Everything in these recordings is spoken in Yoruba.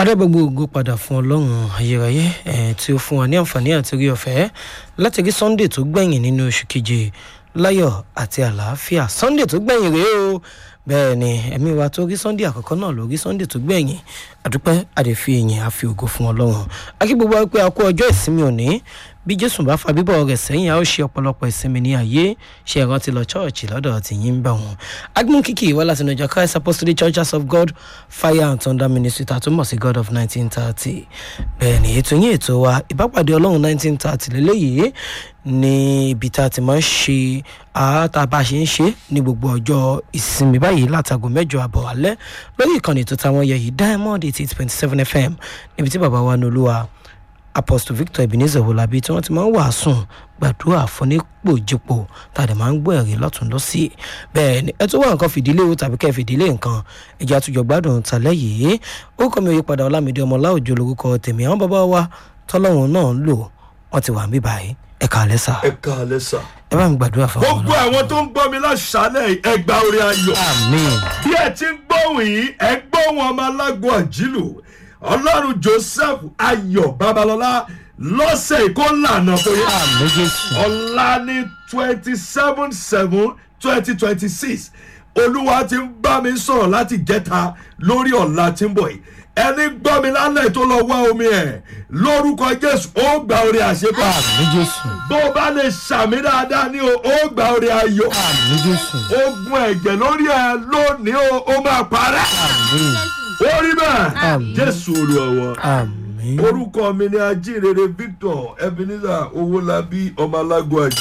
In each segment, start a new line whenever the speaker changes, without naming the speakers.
adébọ̀gbọ̀ ògo padà fún ọlọ́run ayérayé ẹ̀ tí ó fún wa ní àǹfààní àti orí ọ̀fẹ́ láti rí sunday tó gbẹ̀yìn nínú oṣù keje láyọ̀ àti àlàáfíà sunday tó gbẹ̀yìn rèé o bẹ́ẹ̀ ni ẹ̀mí wa tó rí sunday àkọ́kọ́ náà ló rí sunday tó gbẹ̀yìn àdúpẹ́ àdèfi èyìn àfi ògo fún ọlọ́run akí gbogbo wa pé a kú ọjọ́ ìsinmi òní bí jésù bá fa bíbọ̀ rẹ̀ sẹ́yìn a ó ṣe ọ̀pọ̀lọpọ̀ ìsinmi ní ayé ṣe ìrántí lọ chọ́ọ̀chì lọ́dọ̀ tí yín ń bá wọn. agbọn kìkì wá láti nàìjíríà christ apostolic church house of god fire and thunder ministry tá a tún mọ̀ sí god of nineteen thirty bẹ́ẹ̀ ni ètò yín ètò wa ìbápàdé ọlọ́run nineteen thirty lélẹ́yìí ní ibi tá a ti máa ń ṣe àátá bá a ṣe ń ṣe ní gbogbo ọjọ́ ìsinmi báyìí látago mẹ́jọ àbọ̀ alẹ́ lórí ìkànnì tó táwọn yẹ yìí diamond eighty eight point seven fm níbi tí bàbá wa ní olúwa apostle victor ebenezer wolabi tí wọ́n ti máa ń wàásùn gbàdúrà fúnipòjìpò tàdé máa ń gbọ́ ẹ̀rí lọ́tún lọ́sí bẹ́ẹ̀ ni ẹ tó wà nǹkan fìdílé o tàbí kẹ́ fìdílé nǹkan ẹ̀jẹ̀ àtújọ gbádùn tàlẹ́ yìí ó kọ́ mi òye padà ọlámídé ọmọlá òjò lórúkọ tèmi àwọn bàbá wa tọ́lọ́run náà ń lò wọ́n ti wà ń bí báyìí ẹ kàlẹ́ sà
ẹ káalẹ́ sà.
ẹ bá mi gbàdúrà fún
gbogbo àwọn tó ń gbọ́ mi láṣálẹ̀ yìí, ẹ gba orí ayọ̀.
àmín
bí ẹ ti ń gbóhùn yìí ẹ gbóhùn ọmọ alágbó àjílù ọlọ́run joseph ayọ̀ babalọ́lá lọ́sẹ̀ yìí kó lànà fún yín.
àmín jésù
ọ̀la ní twenty seven seven twenty twenty six olúwa ti ń bá mi sọ̀rọ̀ láti jẹ́ta lórí ọ̀la tí ń bọ̀ yìí ẹni gbọ́ mi lálẹ́ tó lọ wá omi ẹ̀ lórúkọ jésù ó gba orí àṣepọ̀
àmín jésù
bó o bá lè ṣàmì dáadáa ní o ó gba orí ayọ̀
àmín jésù
ogun ẹ̀jẹ̀ lórí ẹ lónìí o ó máa parẹ́
àmín
ó rí bẹ́ẹ̀
Àmín.
jésù olùwọ̀wọ̀
àmín
orúkọ mi ni ajínrere victor ebenezer owólabí ọmọ alágbó àjí.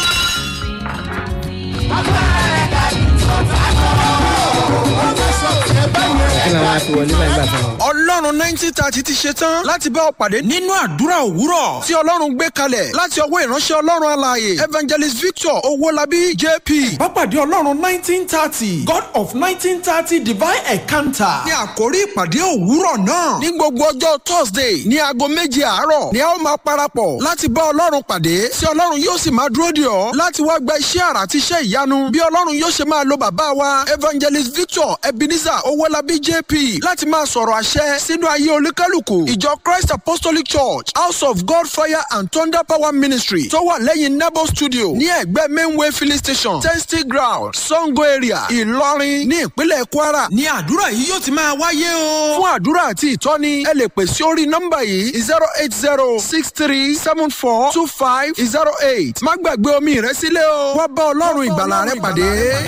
kí làwọn àti wọlé báyìí gbà fún wọn.
ọlọ́run nineteen thirty ti ṣe tán láti bá ọ pàdé nínú àdúrà òwúrọ̀ tí ọlọ́run gbé kalẹ̀ láti ọwọ́ ìránṣẹ́ ọlọ́run alààyè evangelist victor owólabí jp.
Pápádé Ọlọ́run nineteen thirty God of nineteen thirty divine encounter.
ní àkórí ìpàdé òwúrọ̀ náà ní gbogbo ọjọ́ thursday ní aago méje àárọ̀ ni a ó máa parapọ̀ láti bá ọlọ́run pàdé tí ọlọ́run yóò sì máa dúró dè ọ́ láti wá gba iṣẹ́ àrà àti iṣẹ́ ìyanu bí ọlọ́run yóò ṣe máa lo bàbá wa evangelist victor ebenezer owólabí jp láti máa sọ̀rọ̀ àṣẹ sínú ayé olúkálùkù ìjọ christ apostolic church house of god fire and thunder power ministry tó wà lẹ́yìn nebo studio ní ẹ̀gbẹ́ mainway filling station testing ground sango area ìlọrin ní ìpínlẹ̀ kwara
Ní àdúrà yìí yóò ti máa wáyé o.
fún àdúrà àti ìtọ́ni ẹ lè pè sí orí nọ́mbà yìí zero eight zero six three seven four two five zero eight má gbàgbé omi rẹ sílẹ̀ o wá bá ọlọ́run ìgbàlà rẹ pàdé.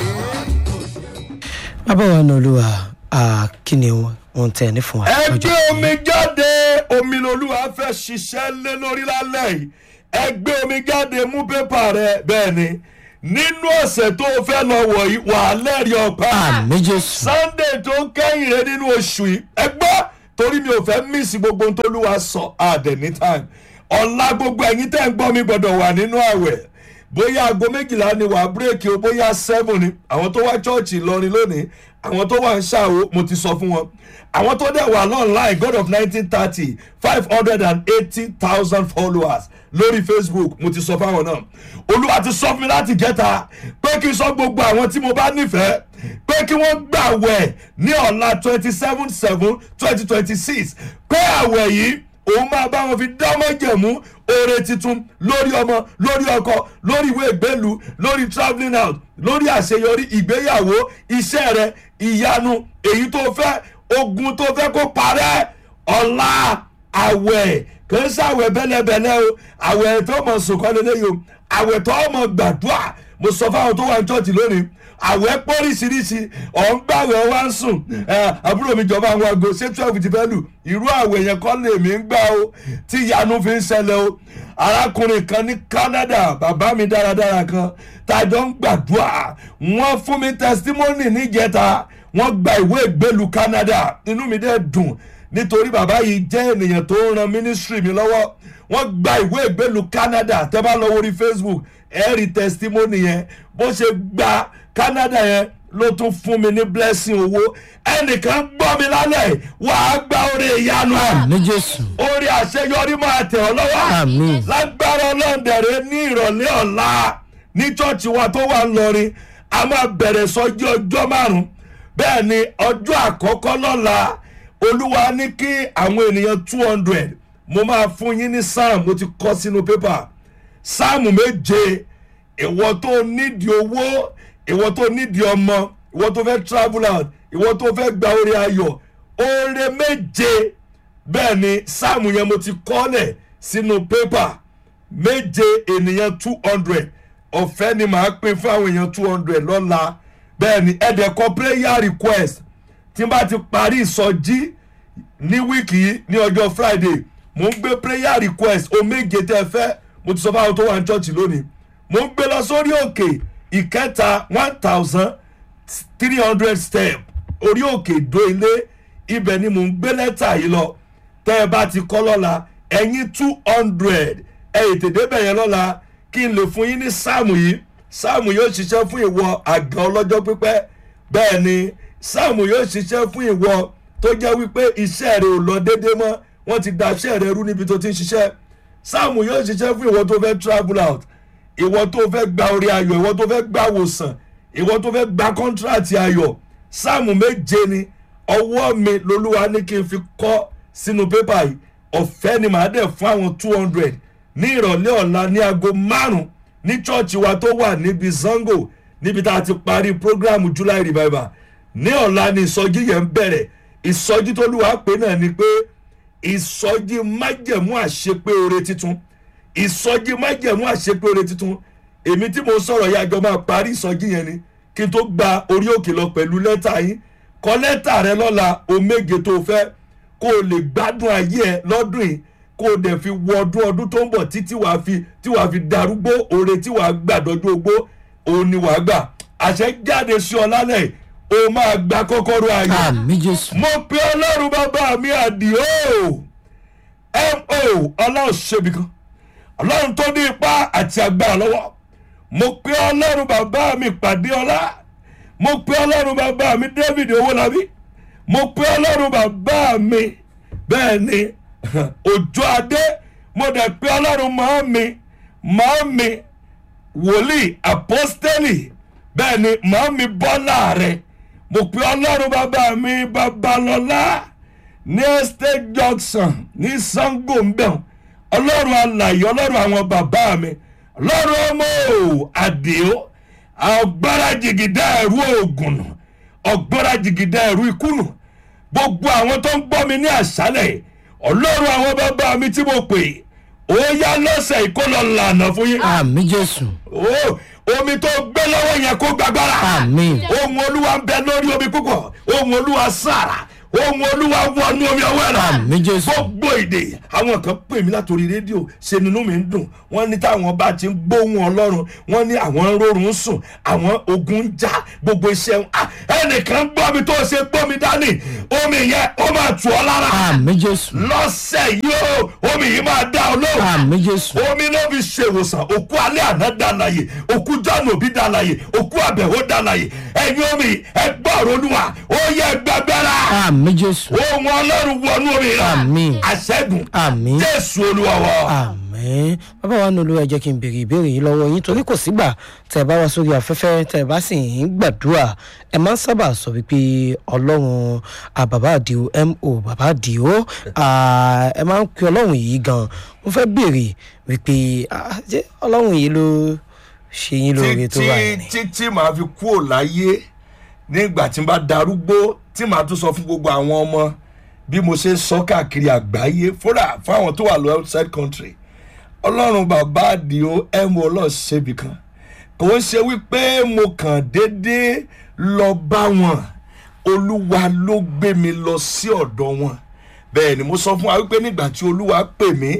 bàbá wa ní olúwa ah, kí ni wọn tẹ ní fún wa.
ẹ
lọ́jọ́
gbé omi jáde omi lolúwa fẹ́ ṣiṣẹ́ lé lórí lálẹ́ yìí ẹ gbé omi jáde mú pépà rẹ bẹ́ẹ̀ ni nínú ọ̀sẹ̀ tó o fẹ́ lọ wọ̀ yìí wà á lẹ́rìí ọ̀pá
àmì jésù
sunday tó ń kẹ́yìn rẹ nínú oṣù yìí ẹ gbọ́ torí mi ò fẹ́ mísì gbogbo ohun tó lúwa sọ àdẹ̀ ní time ọ̀la gbogbo ẹ̀yin tẹ́ ń gbọ́ mi gbọ́dọ̀ wà nínú àwẹ̀ bóyá aago méjìlá ni wà á bírèkì o bóyá seven ni àwọn tó wá chọ́ọ̀chì lọrin lónìí àwọn tó wà ń ṣàwó mo ti sọ fún wọn àwọn tó dẹ̀ wà lọ́nláìn god of nineteen thirty five hundred and eighty thousand followers lórí facebook mo ti sọ fáwọn náà olúwa ti sọ fún mi láti jẹta pé kí n sọ gbogbo àwọn tí mo bá nífẹ̀ẹ́ pé kí wọ́n gbà wẹ̀ ní ọ̀la twenty seven seven twenty twenty six pé àwẹ̀ yìí òun máa bá wọn fi dámọ́jẹ̀mú oore tuntun lórí ọmọ lórí ọkọ lórí ìwé ìgbélu lórí travelling out lórí àṣeyọrí ìgbéyàwó iṣẹ́ rẹ ìyanu èyí tó fẹ́ ogun tó fẹ́ kó parẹ́ ọ̀la àwẹ̀ kì í ṣàwẹ̀ bẹ́lẹ́bẹ́lẹ́ o àwẹ̀ tó mọ̀ sùnkọ́ lélẹ́yìí o àwẹ̀ tó mọ̀ gbàdúrà mo sọ fáwọn tó wà ní chọ́ọ̀chì lónìí àwẹ̀ pọ́ríṣiríṣi ọ̀n gbàwẹ̀ wá ń sùn ẹ, àbúrò mi jọba àwọn aago ṣé twelve ti fẹ́ lù irú àwẹ̀ yẹn kọ́ lèmi ń gbà o tí ìyanu fi ń ṣẹlẹ̀ o arákùnrin kan ní canada bàbá mi dáradára kan tàjọ ń gbàdúrà wọ́n fún mi testimony níjẹta wọ́n gba ìwé ìgbélu canada inú mi dẹ̀ dùn nítorí bàbá yìí jẹ́ ènìyàn tó ń ran ministry mi lọ́wọ́ wọ́n gba ìwé ìgbélu canada tẹ́ bá lọ wọrí facebook ẹ rí testimony yẹn bó ṣe gba canada yẹn ló tún fún mi ní blessing owó ẹnìkan gbọ́ mi lálẹ́ wàá gba orí ìyanu
àmì jésù
orí àṣeyọrí máa tẹ̀ ọ́ lọ́wọ́
Àmín.
lágbára ọlọ́ọ̀dẹ̀rẹ̀ ní ìrọ̀lẹ́ ọ̀la ní chọ́ọ̀chì wa tó wà ńlọrin a máa bẹ̀rẹ̀ sọ́jí ọjọ́ márùn-ún bẹ́ẹ̀ ni ọjọ́ àkọ́kọ́ lọ́la olúwa ní kí àwọn ènìyàn two hundred mo máa fún yín ní psalm mo ti kọ́ sínú pépà psalm méje ìwọ tó nídìí owó ìwọ tó nídìí ọmọ ìwọ tó fẹ́ travel out ìwọ tó fẹ́ gba orí ayọ̀ oore méje bẹ́ẹ̀ ni psalm yẹn mo ti kọ́lẹ̀ sínú pépà méje ènìyàn two hundred ọ̀fẹ́ ni màá pín fún àwọn èèyàn two hundred lọ́la bẹ́ẹ̀ ni ẹ̀dẹ̀kọ prayer request tí n bá ti parí ìsọjí ní wíìkì yìí ní ọjọ́ friday mo ń gbé prayer request o méje tẹ́ ẹ fẹ́ mo ti sọ fáwọn tó wà ní church lónìí mo ń gbé lọ sórí òkè ìkẹta one thousand three hundred step orí òkè ìdó ilé ibẹ̀ ni mo ń gbé lẹ́tà yìí lọ tẹ́ ẹ bá ti kọ́ lọ́la ẹ̀yin two hundred ẹ ètè débẹ̀ yẹn lọ́la kí n lè fún yín ní sáàmù yìí sáàmù yóò ṣiṣẹ́ fún ìwọ àgàn ọlọ́jọ́ pípẹ́ bẹ́ẹ̀ ni sáàmù yóò ṣiṣẹ́ fún ìwọ tó jẹ́ wípé iṣẹ́ rẹ ò lọ déédé mọ́ wọ́n ti da iṣẹ́ rẹ rú níbi tó ti ń ṣiṣẹ́ sáàmù yóò ṣiṣẹ́ fún ìwọ tó fẹ́ travel out ìwọ tó fẹ́ gba orí ayọ̀ ìwọ tó fẹ́ gba wòsàn ìwọ tó fẹ́ gba kọ́ńtíráàtì ayọ̀ sáàmù méje ni ọwọ́ mi lolúwa ní kí n fi kọ́ sínú pépà yìí ọ̀fẹ́ ni màá dẹ̀ fún àwọn two hundred ní ìrọ̀lẹ́ ọ̀la ní aago márùn-ún ní chọ́ọ̀chì wa tó wà níbi zango níbi tá a ti parí programu july revival ní ọ̀la ni ìsọjí yẹn ń bẹ̀rẹ̀ ìsọjí tó lùwà pé náà ni pé ìsọjí májẹ̀mú àṣepé oore titun ìsọjí májẹ̀mú àṣepé oore titun èmi tí mo sọ̀rọ̀ yá jọ máa parí ìsọjí yẹn ni kí n tó gba orí òkè lọ pẹ̀lú lẹ́tà yín kọ lẹ́tà rẹ lọ́la o méje tó fẹ́ kó o lè gbádùn ayé ẹ lọ́dún yìí kó o dẹ̀ fi wọ ọdún ọdún tó ń bọ̀ títí wàá fi tí wàá fi darúgbó oore tí wàá gbà dọ́jú ogbó òun ni wàá gbà àṣẹ jáde sí ọ lálẹ́ o máa gba kọ́kọ́rọ́ ayọ̀
àmì jésù
mo pe ọlọ́run bàbá mi àdìo mo ọlọ́run ṣebi kan ọlọ́run tó ní ipá àti agbára lọ́wọ́ mo pe ọlọ́run bàbá mi pàdé ọlá mo pe ọlọ́run bàbá mi david owólabí mo pe ọlọ́run bàbá mi bẹ́ẹ̀ ni òjò adé mo dẹ̀ pe ọlọ́run mọ́ mi mọ́ mi wòlíì apọ́stẹ́lì bẹ́ẹ̀ ni mọ́ mi bọ́lá rẹ̀ mo pe ọlọ́run bàbá mi babalọ́lá ní estate junction ní sango mbẹ́hùn ọlọ́run alàyè ọlọ́run àwọn bàbá mi ọlọ́run ọmọ àdìo ọgbára jìgìdá ẹ̀rú ògùn ọgbára jìgìdá ẹ̀rú ikúnù gbogbo àwọn tó ń gbọ́ mi ní àṣálẹ̀ ọlọ́run àwọn bàbá mi tí mo pè ó yá lọ́sẹ̀ ìkólọ lànà fún yín
àmì jésù
Ó, omi tó gbé lọ́wọ́ yẹn kó gbàgbára
àmì
ohun olúwa ń bẹ lórí omi púpọ̀ ohun olúwa sára ohun olúwa wọnú omi ọwọ́ rẹ̀
àmì jésù
gbogbo èdè àwọn kan pè mí látòrí rédíò ṣe nínú mi ń dùn wọ́n ní táwọn bá ti ń gbóhùn ọlọ́run wọ́n ní àwọn ń rọrùn sùn àwọn ogun ń já gbogbo iṣẹ́ wọn Ah, ẹnìkan gbọ́ mi tó ṣe gbọ́ mi dání omi yẹn ó máa tù ọ́ lára
àmì jésù
lọ́sẹ̀ yìí ó omi yìí máa dá ọ lóhùn
àmì jésù
omi ló fi ṣèwòsàn òkú alẹ́ àná dàlàyé òkú jọ́nù òbí dàlàyé òkú àbẹ̀wò dàlàyé ẹ̀yin omi ẹgbẹ́ ọ̀rọ̀ olúwa ó yẹ gbàgbára
àmì jésù
ohun ọlọ́run wọnú omi rà
Àmín.
àṣẹ́gun
àmì
jésù olúwa wọ.
àmì bàbá wa nílùú ẹ jẹ́ kí n béèrè ìbéèrè yìí lọ́wọ́ yín torí kò sígbà tẹ́ ẹ bá wá sórí afẹ́fẹ́ tẹ́ ẹ bá sì ń gbàdúrà ẹ máa ń sábà sọ wípé ọlọ́run ah, bàbá àdìo mo bàbá àdìo ah, ẹ máa ń pe ọlọ́run yìí gan mo fẹ́ béèrè wípé ah, ṣé ọlọ́run yìí ló ṣe yín lóore tó wà ní.
tí tí màá fi kúrò láyé nígbà tí n bá darúgbó tí màá tún sọ fún gbogbo àwọn ọmọ bí mo ṣe ń sọ káàkiri àgbáyé fúnra fáwọn tó wà lọ outside country ọlọ́run bàbá àdìo ẹ̀mú ọlọ́ọ̀ṣẹ́bì kan kò ń ṣe wípé mo kàn déédéé lọ bá wọn olúwa ló gbé mi lọ sí ọ̀dọ̀ wọn bẹ́ẹ̀ ni mo sọ fún wa wípé nígbà tí olúwa pè mí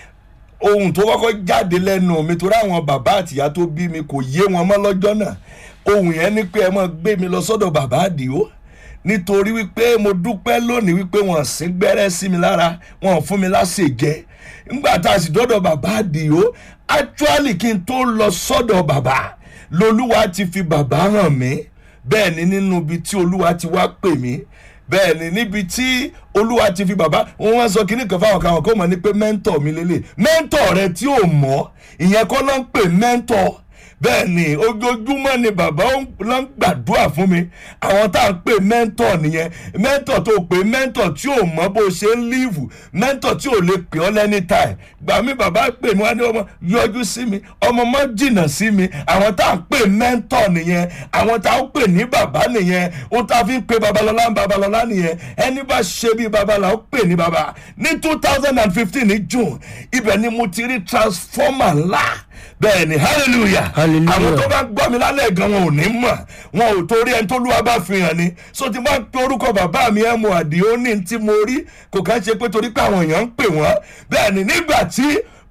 ohun tó kọ́kọ́ jáde lẹ́nu mi torí àwọn bàbá àtìyá tó bí mi kò yé wọn mọ́ lọ́jọ́ náà ohun yẹn ni pé ẹ mọ́ gbé mi lọ sọ́dọ̀ bàbá àdìo nítorí wípé mo dúpẹ́ lónìí wípé wọ́n sí gbẹ́rẹ́ sí mi lára wọ́n fún mi láṣẹ jẹ nígbà tá a sì dọ́dọ̀ bàbá àdìo actually kí n tó lọ sọ́dọ̀ bàbá lolúwa ti fi bàbá hàn mí bẹ́ẹ̀ ni nínú ibi tí olúwa ti wá pè mí bẹ́ẹ̀ ni níbi tí olúwa ti fi bàbá wọn wá sọ kíní kan fáwọn káwọn kó mọ̀ ní pé mẹ́ńtọ̀ mi lélẹ̀ mẹ́ńtọ̀ rẹ tí ò mọ̀ ìyẹn kọ́ ló ń pè mẹ́ńtọ̀ bẹ́ẹ̀ ni ojoojúmọ́ ni bàbá ló ń gbàdúrà fún mi àwọn tá à ń pè mẹ́ńtọ̀ nìyẹn mẹ́ńtọ̀ tó pè mẹ́ńtọ̀ tí ò mọ bó ṣe ń líìvù mẹ́ńtọ̀ tí ò lè pè ọ́ lẹ́ni táì gbà mí bàbá pè mí wá ní ọmọ yọjú sí mi ọmọ mọ́ jìnnà sí mi àwọn tá à ń pè mẹ́ńtọ̀ nìyẹn àwọn tá à ń pè ní bàbá nìyẹn ó tá a fi ń pe babalọ́lá ń babalọ́lá nìyẹn ẹni bá ṣe bí babalá ó pè ní baba ní two thousand and fifteen ní june ibẹ̀ ni mo ti rí transformer ńlá bẹ́ẹ̀ ni hallelujah
Hallelujah.
àwọn tó bá gbọ́ mi lálẹ́ gan wọn ò ní mọ̀ wọn ò torí ẹni tó lúwa bá fi hàn ni so ti bá ń pe orúkọ bàbá mi ẹ̀ mọ̀ àdìo ní tí mo rí kò kàn ṣe pé torí pé àwọn èèyàn ń pè wọ́n bẹ́ẹ̀ ni nígbà tí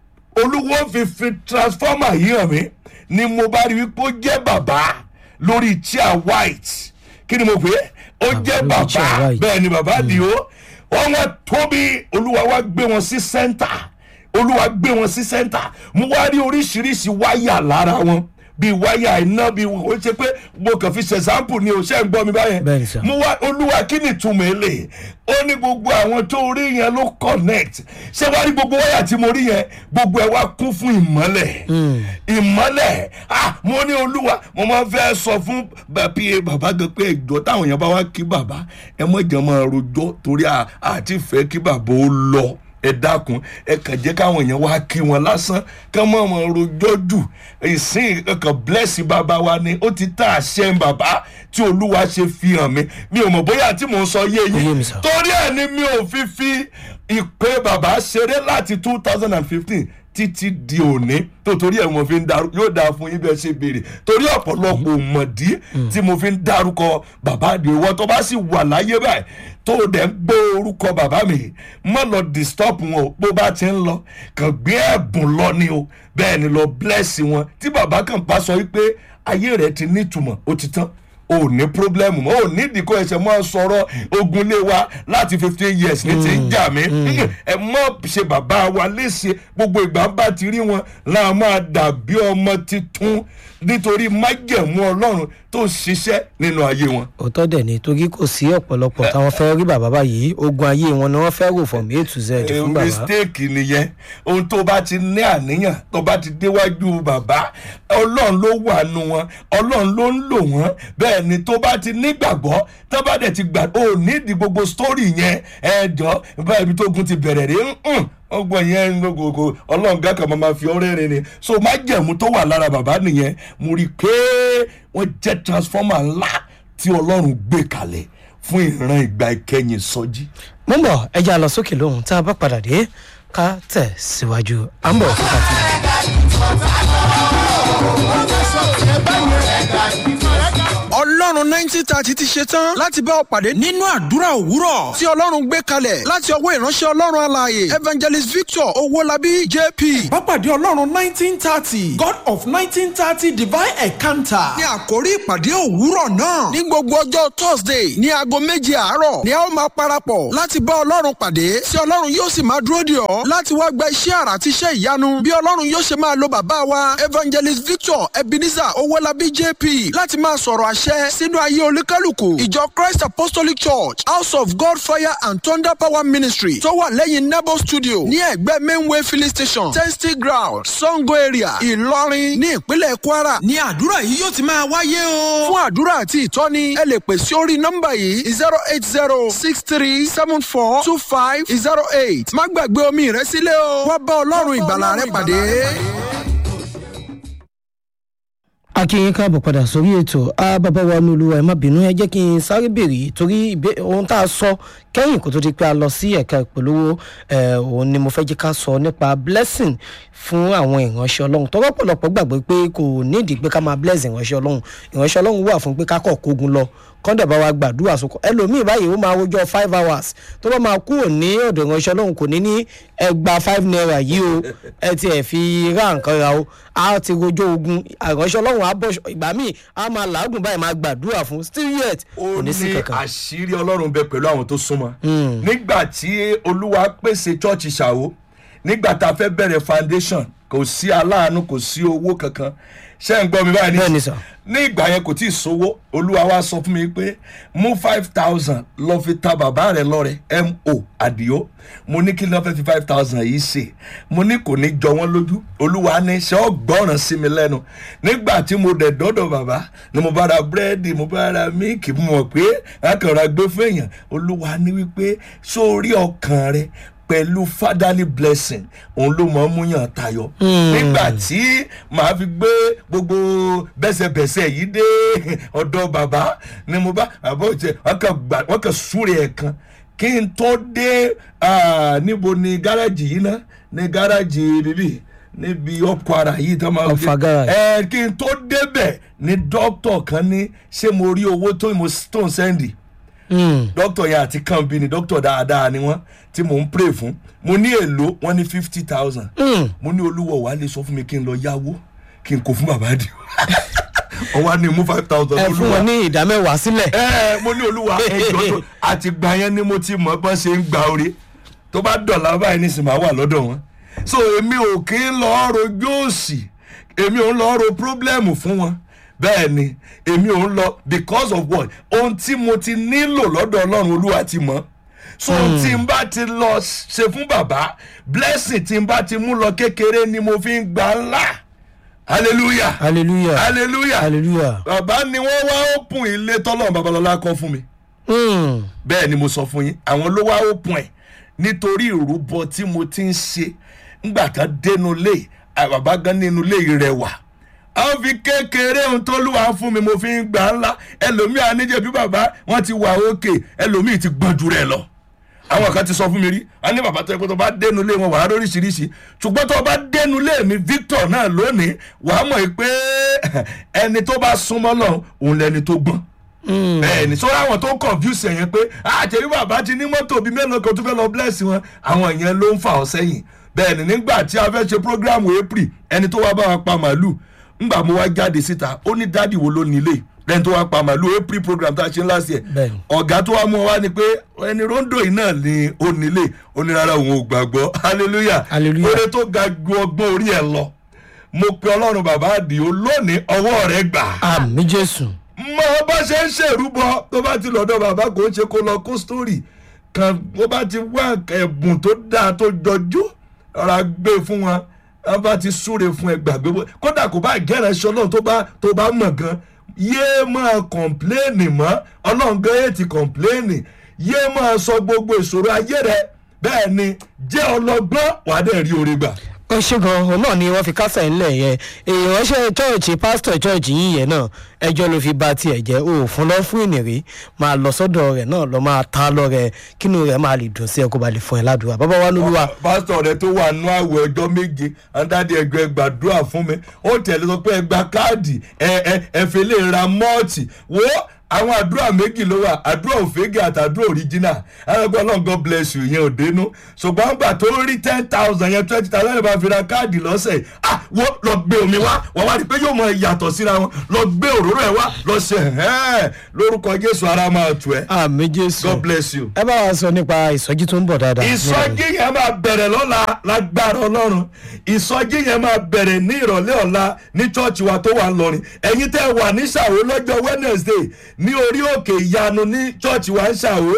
olúwo fi fi transformer yìí hàn mí ni mo bá rí wípé ó jẹ́ bàbá lórí chair white kí ni mo pè é ó jẹ́
lórí
bàbá
chair white.
bẹ́ẹ̀ ni bàbá àdìo wọ́n wá tóbi olúwa wá gbé wọn sí center olúwa gbé wọn sí sẹ́ńtà mo wá rí oríṣiríṣi wáyà lára wọn bíi wáyà iná bíi ó ṣe pé mo kàn fi ṣe sample ni o ṣe ń gbọ́ mi báyẹn
Bẹ́ẹ̀ni sir.
mo wá olúwa kí ni ìtumọ̀ èlé ó ní gbogbo àwọn tó rí yẹn ló connect ṣé wá rí gbogbo wáyà tí mo rí yẹn gbogbo ẹ̀ wá kún fún ìmọ́lẹ̀ ìmọ́lẹ̀ ah mo ní olúwa mo máa fẹ́ sọ fún bàbí bàbá gan pé ẹjọ́ táwọn èèyàn bá wá kí bàbá ẹ mọ̀jẹ̀ máa rojọ́ torí à- àti fẹ́ kí bàbá ó lọ ẹ dákun ẹ kàn jẹ́ káwọn èèyàn wá kí wọn lásán kán mọ̀ mọ̀ rojọ́ jù ìsìn kankan bless bàbá wa ni ó ti tá àṣẹ bàbá tí olúwa ṣe fi hàn mí mi ò mọ̀ bóyá tí mò ń sọ yé
Ó yé mi
yín
sir.
torí ẹ̀ ni mi ò fi fi ìpè bàbá ṣeré láti two thousand and fifteen títí di òní tó torí ẹ̀ mo fi ń darú yóò dáa fún yín bí ẹ ṣe béèrè torí ọ̀pọ̀lọpọ̀ ò mọ̀dí tí mo fi ń darúkọ bàbá àdìo tó bá sì wà láyé báyìí tó o dẹ̀ ń gbé orúkọ bàbá mi má lọ disturb wọn o bó bá ti ń lọ kàn gbé ẹ̀bùn lọ ni o bẹ́ẹ̀ ni lọ bless wọn tí bàbá kan bá sọ wípé ayé rẹ̀ ti nítumọ̀ ó ti tán o ò ní pírọ́blẹ́mù mọ́ o ò nídìí kó ẹsẹ̀ mọ́ sọ̀rọ̀ ogun lé wa láti fifteen years ní ti ń jà mí ẹ mọ́ ṣe bàbá wa léṣe gbogbo ìgbà bá ti rí wọn láà máa dàbí ọmọ titun nítorí májẹ̀mú ọlọ́run tó ń ṣiṣẹ́ nínú ayé wọn.
òótọ́ dẹ̀ ni torí kò sí ọ̀pọ̀lọpọ̀ táwọn fẹ́ rí bàbá báyìí ogun ayé wọn ni wọ́n fẹ́ rò from a to z
Eh,
fún bàbá
mistake nìyẹn ohun tó bá ti ní àníyàn tó bá ti déwájú bàbá ọlọ́run ló wà nù wọn ọlọ́run ló ń lò wọ́n bẹ́ẹ̀ ni tó bá ti nígbàgbọ́ tó bá dẹ̀ ti gbà ó nídìí gbogbo story yẹn ẹ jọ báyìí ibi tó gun ti bẹ̀rẹ̀ rí ń ọgbọ̀n yẹn gbogbo ọlọ́run gá kan máa fi ọrẹ́ rìn ni so májẹ̀mú tó wà lára bàbá nìyẹn mo rí i pé wọ́n jẹ́ transformer ńlá tí ọlọ́run gbé kalẹ̀ fún ìran ìgbà ìkẹyìn sọjí.
mo ń bọ̀ ẹja lọ sókè lóhùn tá a bá padà dé ká tẹ̀ síwájú à ń bọ̀ fún kàtí.
ọlọ́run nineteen thirty ti ṣe tán láti bá ọ pàdé nínú àdúrà òwúrọ̀ tí ọlọ́run gbé kalẹ̀ láti ọwọ́ ìránṣẹ́ ọlọ́run alààyè evangelist victor owólabí jp.
Bápàdé Ọlọ́run nineteen thirty God of nineteen thirty divine encounter.
ní àkórí ìpàdé òwúrọ̀ náà ní gbogbo ọjọ́ thursday ní aago méje àárọ̀ ni a ó máa parapọ̀ láti bá ọlọ́run pàdé tí ọlọ́run yóò sì máa dúró dè ọ́ láti wá gba iṣẹ́ àrà àti iṣẹ́ ìyanu bí ọlọ́run yóò ṣe máa lo bàbá wa evangelist victor ebenezer owólabí jp láti máa sọ̀rọ̀ àṣẹ sínú ayé olúkálùkù ìjọ christ apostolic church house of god fire and thunder power ministry tó wà lẹ́yìn nebo studio ní ẹ̀gbẹ́ mainway filling station testy ground sango area ìlọrin ní ìpínlẹ̀ kwara ní àdúrà yìí yóò ti máa wáyé o. fún àdúrà àti ìtọ́ni ẹ lè pè sí orí nọ́mbà yìí zero eight zero six three seven four two five zero eight má gbàgbé omi rẹ sílẹ̀ o wá bá ọlọ́run ìgbàlà rẹ pàdé.
akínyìn káàbọ̀ padà sórí ètò a bàbá wa ní olúwa ẹ má bínú ẹ jẹ́ kí n sáré béèrè torí ìbé- ohun tá a sọ kẹ́yìn kó tó di pé a lọ sí ẹ̀ka ìpolówó ẹ̀, òun ni mo fẹ́ jẹ́ ká sọ nípa blessing fún àwọn ìránṣẹ́ ọlọ́run tọ́wọ́ pọ̀lọpọ̀ gbàgbé pé kò nídìí pé ká máa bless ìránṣẹ́ ọlọ́run ìránṣẹ́ ọlọ́run wà fún pé ká kọ̀ kógun lọ kọ́ńdà bá wa gbàdúrà sókò ẹlòmíì báyìí ó máa rojọ́ five hours tó bá máa kúrò ní ọ̀dọ̀ ìránṣẹ́ ọlọ́run kò ní ní ẹgbà five naira yìí o ẹ ti ẹ̀ fi rá nǹkan ra o a ti rojọ́ ogun ìránṣẹ́ ọlọ́run á bọ̀ ìgbà míì á máa làágùn báyìí máa gbàdúrà fún still yet
ó
kò ní sí
ní
kankan.
àṣírí ọlọ́run bẹ pẹ̀lú àwọn tó súnmọ́ nígbà tí olúwa pèsè chọ́ọ̀chì ṣàwó nígbà tá a fẹ́ bẹ̀rẹ̀ foundation kò sí aláàánú kò sí owó kankan ṣé ń gbọ́ mi báyìí
Bẹ́ẹ̀ ni
ní
sà.
ní ìgbà yẹn kò tí ì sówó olúwa wa sọ fún mi pé mú five thousand lọ fi ta bàbá rẹ lọ́rẹ mo àdìo mo ní kí ni wọ́n fẹ́ fi five thousand yìí ṣe mo ní kò ní jọ wọ́n lójú olúwa ní ṣe ọ́ gbọ́ràn sí mi lẹ́nu nígbà tí mo dẹ̀ dọ́dọ̀ bàbá ni mo bá ra búrẹ́dì mo bá ra míìkì mo mọ̀ pé akànra gbé fún èèyàn olúwa ní wípé sórí ọkàn rẹ pẹ̀lú fatherly blessing òun ló mọ̀ ọ́ múyàn tayọ. nígbà tí màá fi gbé gbogbo bẹ́sẹ̀bẹ́sẹ̀ yìí dé ọ̀dọ̀ bàbá ni mo bá bàbá òjẹ́ wọ́n kàn súre ẹ̀ kan kí n tó dé ah, níbo ni gáràjì yìí ná ní gáràjì bíbí níbi ọkọ̀ ara yìí tó máa
Ọ̀fà garage.
ẹ kí n tó débẹ̀ ni dókítà kan ní ṣé mo rí owó tó mo tó ń sẹ́ndì
Mm.
dókítà yẹn àti kànbí ni dókítà dáadáa ni wọn tí mò ń pray fún mo ní èlò wọn ní fifty thousand
Mm.
mo ní olúwo wàá lè sọ fún mi kí n lọ yáwó kí n kó fún bàbá àdìo ọwọ́ á ní mú five thousand
ẹ fún wọn ní ìdá mẹ́wàá sílẹ̀.
ẹ mo ní olúwa ẹjọ tó àti gbà yẹn ni mo ti mọ bọ́n ṣe ń gba orí tó bá dọ̀là báyìí ní sinmi àwà lọ́dọ̀ wọn so èmi ò kí ń lọ rojú òsì èmi ò ń lọ ro pírọ́blẹ́mù fún wọn bẹ́ẹ̀ ni èmi ò ń lọ because of what ohun tí mo ti nílò lọ́dọ̀ ọlọ́run olúwa ti mọ̀ so ohun tí n bá ti lọ ṣe fún bàbá blessing tí n bá ti mú lọ kékeré ni mo fi ń gbà ńlá hallelujah
hallelujah
hallelujah
hallelujah.
bàbá ni wọ́n wá òpin ilé tọ́lọ́run babalọ́lá kọ́ fún mi
Mm.
bẹ́ẹ̀ ni mo sọ fún yín àwọn ló wá òpin ẹ̀ nítorí ìrúbọ tí mo ti ń ṣe ńgbà kan dénú lé bàbá gan nínú lé rẹwà àwọn fi kékeré ohun tó lùwà fún mi mo fi ń gbà ńlá ẹlòmíì àníjẹ bí bàbá wọn ti wà òkè ẹlòmíì ti gbọ́n jù rẹ lọ àwọn kan ti sọ fún mi rí a ní bàbá tó yẹ pé tó bá dénú lé wọn wàá lóríṣiríṣi ṣùgbọ́n tó bá dénú lé mi Victor náà lónìí wàá mọ̀ pé ẹni tó bá súnmọ́ lọ òun lẹni tó gbọ́n bẹ́ẹ̀ni sọ́ra àwọn tó ń confuse yẹn pé àtẹ̀rí bàbá ti ní mọ́tò bíi mélòó kan tó fẹ́ lọ bless wọn àwọn yẹn ló ń fà ọ́ sẹ́yìn bẹ́ẹ̀ni nígbà tí a fẹ́ ṣe program april ẹni tó wá bá wa pa màálù ńgbà mo wá jáde síta ó ní dádì wo ló nílé lẹ́ni tó wá pa màálù april program tá a ṣe last year
Bẹ́ẹ̀ni.
ọ̀gá tó wá mú wa ni pé ẹni rondo yìí náà ni ó nílé ó ní rárá òun ò gbàgbọ́ hallelujah
Hallelujah.
oore tó ga ju ọgbọ́n orí ẹ̀ lọ mo pe ọlọ́run bàbá àdìo lónìí ọwọ́ rẹ̀ gbà
àmì jésù.
mọ bá ṣe ń ṣèrúbọ tó bá ti lọ́dọ̀ bàbá kò ń ṣe kó lọ kó sítórì kan bó bá ti wá ẹ̀bùn tó dáa tó jọjú ọ̀rá gbé fún wọn wọn bá ti súre fún ẹ gbàgbé bó kódà kò bá gẹ́rẹ́ ṣe ọlọ́run tó bá tó bá mọ̀ gan yéé máa kọ̀ǹpléènì mọ́ ọlọ́run gan yéé ti kọ̀ǹpléènì yéé máa sọ gbogbo ìṣòro ayé rẹ bẹ́ẹ̀ ni jẹ́ ọlọ́gbọ́n wàá dẹ̀ rí oore gbà.
ó ṣe gan òun náà ni wọ́n fi kásẹ̀ ńlẹ̀ yẹn èèyàn ránṣẹ́ chọ́ọ̀chì pásítọ̀ chọ́ọ̀chì yìí yẹn náà ẹjọ́ ló fi ba tiẹ̀ jẹ́ o ò fún lọ fún ìnìrí máa lọ sọ́dọ̀ rẹ̀ náà lọ máa ta lọ rẹ̀ kínú rẹ̀ máa lè dùn sí ẹ kó ba lè fún ẹ ládùúgbà bàbá wa lóluwà
pásítọ̀ rẹ tó wà nú àwẹ̀ ọjọ́ méje àǹdáde ẹgbẹ́ gbàdúrà fún mi ó tẹ̀lé sọ pé ẹ gba káàdì ẹ ẹ ẹ fi lè ra mọ́ọ̀tì wo àwọn àdúrà méjì ló wà àdúrà òfégè àti àdúrà òríjínà ẹgbẹ́ ọlọ́run god bless you yẹn ò dénú ṣùgbọ́n gbà tó rí ten thousand yẹn twenty thousand yẹn bá fi ra káàdì lọ́sẹ̀ ah wọ́n lọ gbé omi wá wọ́n wá rí i pé yóò mọ ìyàtọ̀ síra wọn lọ gbé òróró ẹ̀ wá lọ ṣe ẹ̀hẹ́n lórúkọ jésù ara máa tù ẹ́
àmì jésù
god bless you
ẹ bá wa sọ nípa ìsọjí tó ń bọ̀ dáadáa.
ìsọjí yẹn máa bẹ̀rẹ̀ lọ́la lágbára ọlọ́run ìsọjí yẹn máa bẹ̀rẹ̀ ní ìrọ̀lẹ́ ọ̀la ní chọ́ọ̀chì wa tó wà lọ́rin ẹ̀yin tẹ́ wà ní ṣàwó lọ́jọ́ wednesday ní orí òkè ìyanu ní chọ́ọ̀chì wa ń ṣàwó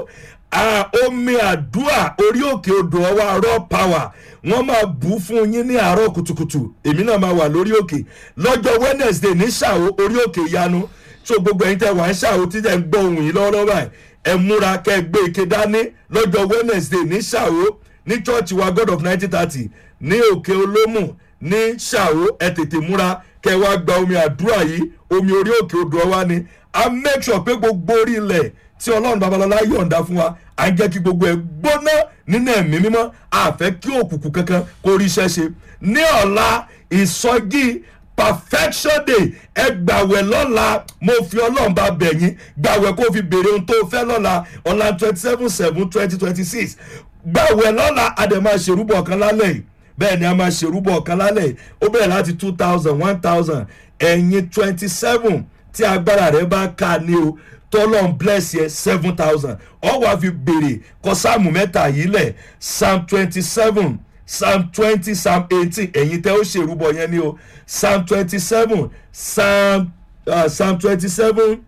à, omi àdúà orí òkè odò ọwọ́ raw power wọ́n máa bù fún yín ní àárọ̀ kùtùkùtù èmi náà máa wà lórí òkè lọ́jọ́ wednesday ní ṣàwó orí òkè ìyanu so gbogbo ẹ̀yin tẹ́ wà ń ṣàwó tí tẹ́ ń gbọ́ ohun yìí lọ́wọ́lọ́wọ́ báyìí ẹ múra kẹ́ ẹ gbé ike dání lọ́jọ́ wednesday ní ṣàwó ní church wa god of nineteen thirty ní òkè olómù ní ṣàwó ẹ tètè múra kẹ́ ẹ wá gba omi àdúrà yìí omi orí òkè odò ọwá ni a make sure pé gbogbo orí ilẹ̀ tí ọlọ́run babalọ́lá yọ̀ǹda fún wa à ń jẹ́ kí gbogbo ẹ̀ gbóná nínú ẹ̀mí mímọ́ àfẹ́ kí òkùnkùn kankan kó rí iṣẹ́ ṣe ní ọ̀la ìsọjí perfection day ẹ gbàwẹ̀ lọ́la mo fi ọlọ́run bá bẹ̀ yín gbàwẹ̀ kó fi béèrè ohun tó fẹ́ lọ́la ọ̀la twenty seven seven twenty twenty six gbàwẹ̀ lọ́la a dẹ̀ máa ṣèrúbọ̀ kan lálẹ́ yìí bẹ́ẹ̀ ni a máa ṣèrúbọ̀ kan lálẹ́ yìí ó bẹ̀rẹ̀ láti two thousand one thousand ẹ̀yin twenty seven tí agbára rẹ̀ bá ká ní o tọ́lọ́n bless yẹ seven thousand ọ wá fi béèrè kọ sáàmù mẹ́ta yìí lẹ̀ psalm twenty seven psalm twenty psalm eighteen ẹ̀yin tẹ́ ó ṣèrúbọ yẹn ni o psalm twenty seven psalm uh, psalm twenty seven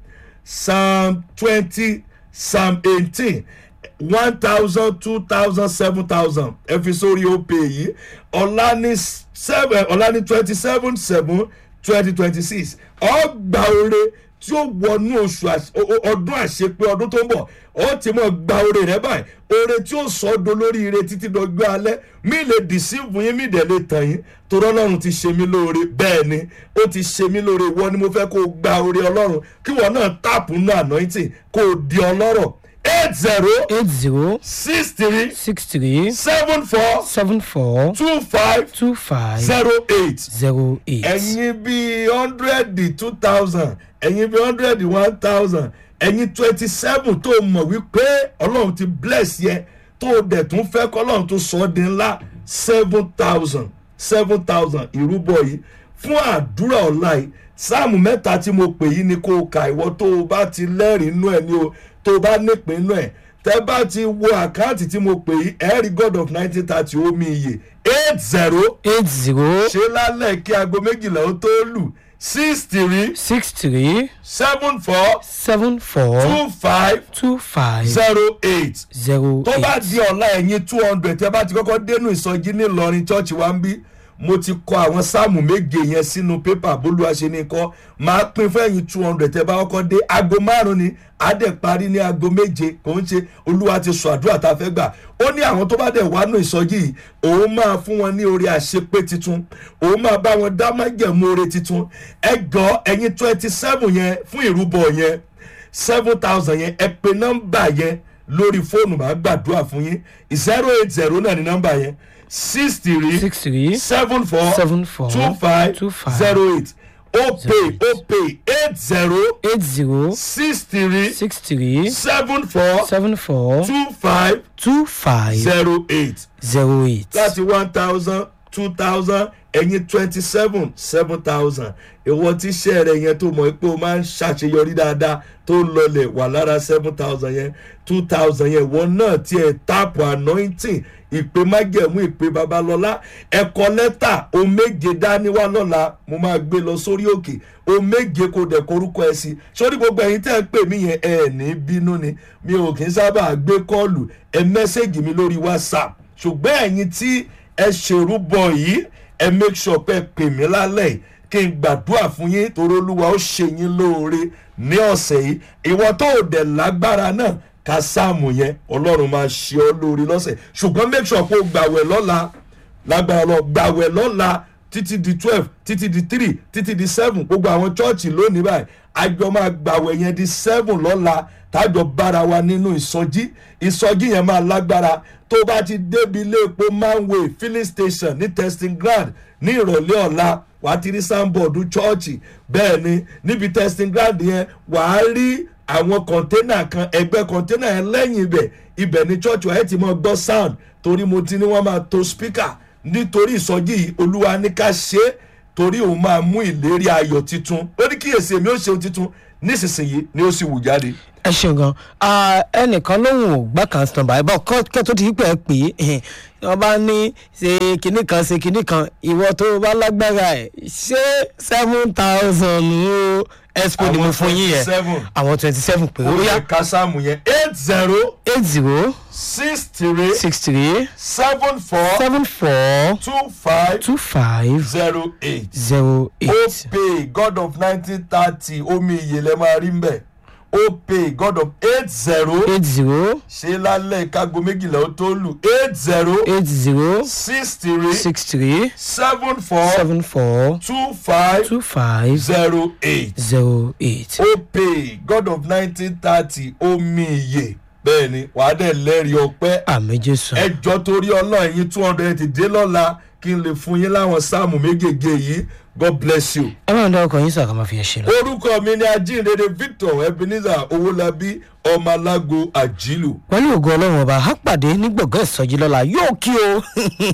psalm twenty psalm eighteen one thousand two thousand seven thousand ẹ fi sórí òpè yìí ọ̀la ní seven ọ̀la ní twenty seven seven twenty twenty six ọgbà oore tí ó wọnú oṣù àṣ- o- o- ọdún àṣepé ọdún tó ń bọ̀ ó ti mọ̀ gba oore rẹ báyìí oore tí ó sọ ọ́ dolórí ire títí dọjọ́ alẹ́ mi lè dìsíìfù yín mi dẹ̀ lè tàn yín torí ọlọ́run ti ṣe mí lóore bẹ́ẹ̀ ni ó ti ṣe mí lóore ìwọ ni mo fẹ́ kó o gba oore ọlọ́run kí wọ́n náà tààpù nù anointing kó o di ọlọ́rọ̀ eight zero
eight zero
six three
six three
seven four
seven four
two five
two five
zero eight
zero eight.
ẹ̀yin bíi hundred two thousand ẹ̀yin bíi hundred one thousand ẹ̀yin twenty seven tó mọ̀ wípé ọlọ́run ti bless yẹ tó o dẹ̀ tún fẹ́ kọ́ ọlọ́run tó sọ ọ́ di ńlá seven thousand seven thousand ìrúbọ yìí fún àdúrà ọ̀la yìí sáàmù mẹ́ta tí mo pè yìí ni kó o kà ìwọ tó o bá ti lẹ́rìí inú ẹ̀ ni o tó o bá nípìn inú ẹ̀ tẹ́ bá ti wo àkáǹtì tí mo pè yìí ẹ̀rí god of nineteen thirty omi iye eight zero
eight zero
ṣe lálẹ́ kí aago méjìlá ó tó lù six three
six three
seven four
seven four
two five
two five
zero eight
zero
tó bá
eight.
di ọ̀la ẹ̀yìn two hundred tẹ́ bá ti kọ́kọ́ dénú ìsọjí nílọrin church wa ń bí mo ti kọ àwọn sáàmù méje yẹn sínú pépà bólúwa ṣe ní kọ́ máa pín fún ẹ̀yìn two hundred tẹ́ bá kọ́kọ́ dé aago márùn-ún ni adẹ̀ parí ní aago méje kò ń ṣe olúwa ti sọ àdúrà tá a fẹ́ gbà ó ní àwọn tó bá dẹ̀ wá nù ìsọjí yìí òun máa fún wọn ní orí àṣepé titun òun máa bá wọn dá májẹ̀mú oore titun ẹgọ́ ẹ̀yìn twenty seven yẹn fún ìrúbọ yẹn seven thousand yẹn ẹ pe nọ́mbà yẹn lórí fóònù máa gbàdúrà fún yín zero eight zero náà ní nọ́mbà yẹn six three
six three
seven four
seven four
two five
two five
zero eight ó pè
eight.
ó pè eight zero
eight zero
six three
six three
seven four
seven four
two five
two five
zero eight
zero eight.
láti one thousand two thousand ẹ̀yin twenty seven seven thousand ìwọ tí iṣẹ́ rẹ̀ yẹn tó mọ̀ pé o máa ń ṣàṣeyọrí dáadáa tó ń lọlẹ̀ wà lára seven thousand yẹn two thousand yẹn ìwọ náà tiẹ̀ táàpù anointing ìpè májẹ̀mú ìpè babalọ́lá ẹ̀kọ́ lẹ́tà o méje dání wá lọ́la mo máa gbé lọ sórí òkè o méje kò dẹ̀ korúkọ ẹ̀ sí sórí gbogbo ẹ̀yin tẹ́ ẹ pè mí yẹn ẹ̀ ní bínú ni mi ò kì í sábà gbé kọ́ọ̀lù ẹ mẹ́sẹ̀gì mi lórí whatsapp ṣùgbọ́n ẹ̀yin tí ẹ ṣèrúbọ yìí ẹ make sure pé ẹ pè mí lálẹ́ yìí kí n gbàdúrà fún yín torí olúwa ó ṣe yín lóore ní ọ̀sẹ̀ yìí ìwọ tó o dẹ̀ lágbára náà ká sáàmù yẹn ọlọ́run máa ṣe ọ́ lóore lọ́sẹ̀ ṣùgbọ́n make sure pé o gbàwẹ̀ lọ́la lágbára lọ gbàwẹ̀ lọ́la títí di twelve títí di three títí di seven gbogbo àwọn chọ́ọ̀chì lónìí báyìí àjọ máa gbàwẹ̀ yẹn di seven lọ́la tájọ bára wa nínú ìsọjí ìsọjí yẹn máa lágbára tó bá ti débi ilé epo manway filling station ní testing ground ní ìrọ̀lẹ́ ọ̀la wàá ti rí sáńbọ̀dù chọ́ọ̀chì bẹ́ẹ̀ ni níbi testing ground yẹn wàá rí àwọn kọ̀ńténà kan ẹgbẹ́ kọ̀ńténà yẹn lẹ́yìn ibẹ̀ ibẹ̀ ni chọ́ọ̀chì wa ẹ̀ ti mọ gbọ́ sound torí mo ti ní wọ́n máa to speaker nítorí ìsọjí yìí olúwa ní ká ṣe é torí òun máa mú ìlérí ayọ̀ titun ó ní kíyèsí èmi ó ṣe ohun titun nísinsìnyí ni ó sì wù jáde.
ẹ ṣeun gan Ah, ẹnìkan lóhùn ò gbà kan stand by bọ́ kẹ́ tó ti pẹ́ pé wọ́n bá ní ṣe kinní kan ṣe kinní kan ìwọ tó o bá lágbára ẹ̀ ṣé seven thousand o expo ni mo
Àwọn
fún yín yẹn
27.
àwọn twenty seven pé ó
ó
yá
yẹ ká sáàmù yẹn eight zero
eight zero
six three
six three
seven four
seven four
two five
two five
zero eight.
zero
ó
eight
pè god of nineteen thirty omi ìyèlẹ̀ máa rí mbẹ̀ ó pè god of eight zero
eight zero
ṣe lálẹ́ kágo méjìlá ó tó lù eight zero
eight zero
six three
six three
seven four
seven four
two five
two five
zero eight
zero eight.
ó pè god of nineteen thirty omi ìyè bẹ́ẹ̀ ni wàá dẹ̀ lẹ́rìí ọpẹ́
àmì jésù.
ẹjọ́ torí ọlọ́run yín two hundred ti dé lọ́la kí n lè fún yín láwọn sáàmù méjèèjì yìí god bless you.
ẹ máa ń dá ọkọ yín sọ àkàmọ́ fi ẹ ṣe lọ.
orúkọ mi ni ajínrere victor ebenezer owólabí ọmọ alágo àjílù.
pẹ̀lú ògo ọlọ́run ọba á pàdé ní gbọ̀ngàn ìsọjí lọ́la yóò kí o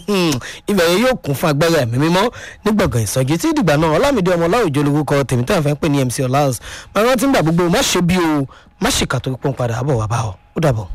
ibẹ̀ yẹn yóò kún fún agbára ẹ̀mí mímọ́ ní gbọ̀ngàn ìsọjí tí ìdìgbà náà ọlámídé ọmọ ọláòjò lórúkọ tèmi tí wọ́n fẹ́ pè ní mc ọláhùs máa rántí ń gbà gbogbo má ṣe bí o má ṣe kàtó pọ́n padà bọ̀ wá bá ọ ó dàbọ̀.